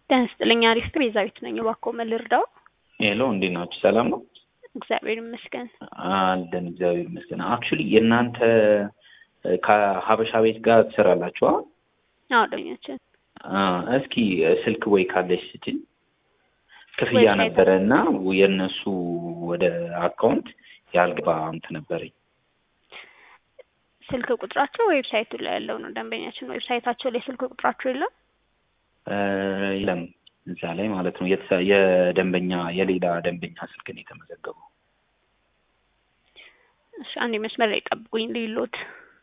ጤና ይስጥልኝ አሪፍ ቤዛዊት ነኝ። እባክዎ ምን ልርዳው? ሄሎ እንዴት ናችሁ? ሰላም ነው? እግዚአብሔር ይመስገን። አለን እግዚአብሔር ይመስገን። አክቹሊ የእናንተ ከሀበሻ ቤት ጋር ትሰራላችሁ? አዎ ደኛችን እስኪ ስልክ ወይ ካለሽ ስጭኝ። ክፍያ ዌብሳይት- ነበረ እና የእነሱ ወደ አካውንት ያልገባ እንትን ነበረኝ። ስልክ ቁጥራቸው ዌብሳይቱ ላይ ያለው ነው። ደንበኛችን ዌብሳይታቸው ላይ ስልክ ቁጥራቸው የለም። እ የለም እዛ ላይ ማለት ነው። የተሰ- የደንበኛ የሌላ ደንበኛ ስልክ ነው የተመዘገበው። እሺ አንድ መስመር ላይ ጠብቁኝ ሊሎት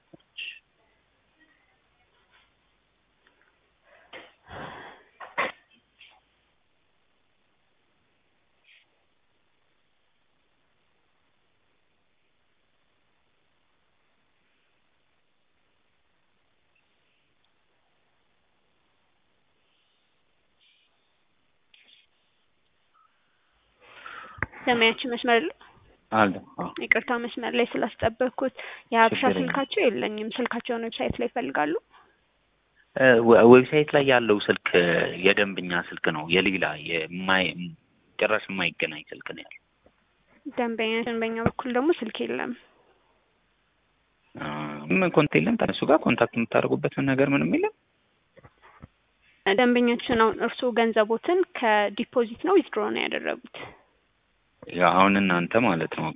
ደንበኛችን መስመር ላይ አለ አዎ። ይቅርታ መስመር ላይ ስላስጠበቅኩት የሀበሻ ችግር የለም። ስልካቸው የለኝም። ስልካቸውን ዌብሳይት ላይ ይፈልጋሉ። እ ዌ- ዌብሳይት ላይ ያለው ስልክ የደንበኛ ስልክ ነው። የሌላ የማይ ጭራሽ የማይገናኝ ስልክ ነው ያለው። ደንበኛችን በእኛ በኩል ደግሞ ስልክ የለም። አ፣ ምን ኮንታክት የለም ከእነሱ ጋር ኮንታክት የምታደርጉበት ነገር ምንም የለም። ደንበኛችን አሁን እርስዎ ገንዘቦትን ከዲፖዚት ነው ዊዝድሮ ነው ያደረጉት? ያው አሁን እናንተ ማለት ነው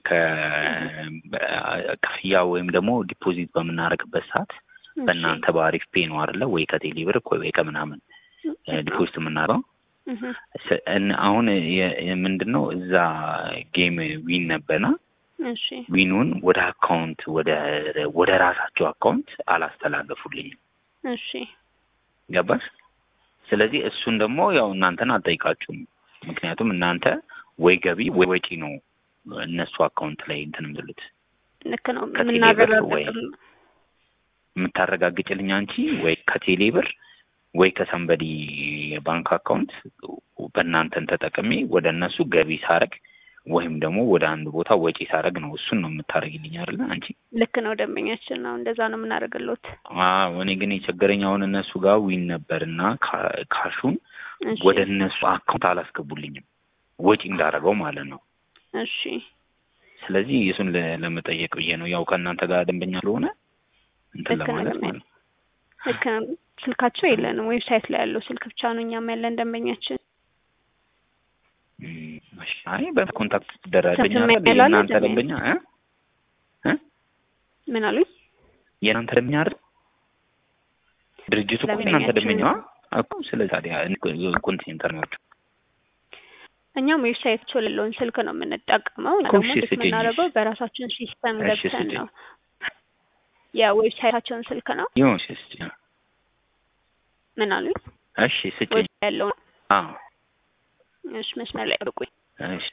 ከክፍያ ወይም ደግሞ ዲፖዚት በምናደርግበት ሰዓት በእናንተ በአሪፍ ፔ ነው አይደለ ወይ ከቴሌ ብር ወይ ከምናምን እ ዲፖዚት የምናደርገው እህ ስ- እን- አሁን የ- የ- ምንድን ነው እዛ ጌም ዊን ነበርና እሺ ዊኑን ወደ አካውንት ወደ ወደ ራሳቸው አካውንት አላስተላለፉልኝም። እሺ ገባሽ? ስለዚህ እሱን ደግሞ ያው እናንተን አልጠይቃችሁም። ምክንያቱም እናንተ ወይ ገቢ ወይ ወጪ ነው እነሱ አካውንት ላይ እንትን የምትሉት ልክ ነው ከቴሌ ብር ወይ የምናረጋግጥል የምታረጋግጭልኝ አንቺ ወይ ከቴሌ ብር ወይ ከሰንበዲ የባንክ አካውንት በእናንተን ተጠቅሜ ወደ እነሱ ገቢ ሳረግ ወይም ደግሞ ወደ አንድ ቦታ ወጪ ሳረግ ነው። እሱን ነው የምታደርግልኝ አይደለ አንቺ? ልክ ነው ደንበኛችን ነው እንደዛ ነው የምናደርግሎት። አዎ እኔ ግን የቸገረኝ አሁን እነሱ ጋር ዊን ነበር እና ካ- ካሹን እሺ ወደ እነሱ አካውንት አላስገቡልኝም ወጪ እንዳደረገው ማለት ነው። እሺ ስለዚህ እሱን ለ- ለመጠየቅ ብዬ ነው። ያው ከእናንተ ጋር ደንበኛ ስለሆነ እንትን ልክ ነው ለማለት ደንበኛ። ማለት ነው። ልክ ነው ስልካቸው የለንም። ዌብሳይት ላይ ያለው ስልክ ብቻ ነው እኛም ያለን ደንበኛችን። እም፣ እሺ። አይ በኮንታክት ትደረገኛ ስም አይደል? ያላለ የእናንተ ደንበኛ? ደንበኛ እ እ ምን አሉኝ? የእናንተ ደንበኛ አይደል? ድርጅቱ እኮ የእናንተ ደንበኛችን ደንበኛዋ እኮ። ስለዚህ ታዲያ ኮንቲኔንተር ናቸው። እኛም ዌብሳይታቸው ያለውን ስልክ ነው የምንጠቀመው። እና እኮ ደግሞ እሺ እንዴት ስጭኝ። የምናደርገው በራሳችን ሲስተም እሺ ገብተን ስጭኝ። ነው። የዌብሳይታቸውን ስልክ ነው። ይሁን እሺ ስጭኝ። ምን አሉኝ? እሺ ስጭኝ። ዌብሳይት ያለውን አዎ እሺ መስመር ላይ አድርጉኝ። እሺ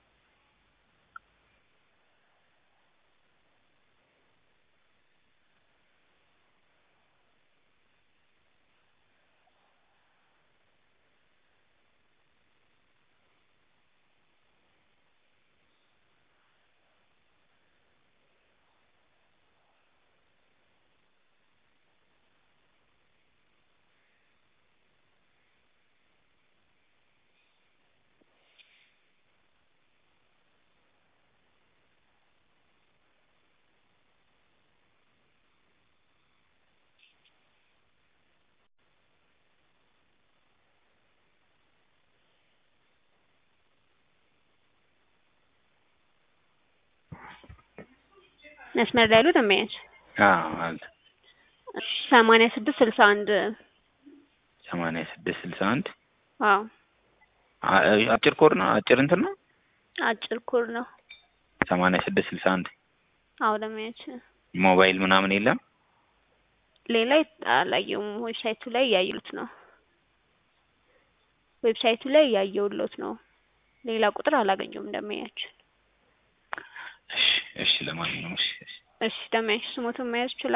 መስመር ላይ ያሉ ደንበኛች አዎ አለ ሰማንያ ስድስት ስልሳ አንድ ሰማንያ ስድስት ስልሳ አንድ አዎ አ- አጭር ኮድ ነው አጭር እንትን ነው አጭር ኮድ ነው። ሰማንያ ስድስት ስልሳ አንድ አዎ ደንበኛች ሞባይል ምናምን የለም ሌላ አላየውም። ዌብሳይቱ ላይ እያየሁት ነው። ዌብሳይቱ ላይ እያየሁሎት ነው። ሌላ ቁጥር አላገኘውም ደንበኛችን። እሺ እሺ ለማንኛውም እሺ እሺ እሺ ደንበኛችን ስሞቱን መያዝ ይችላል።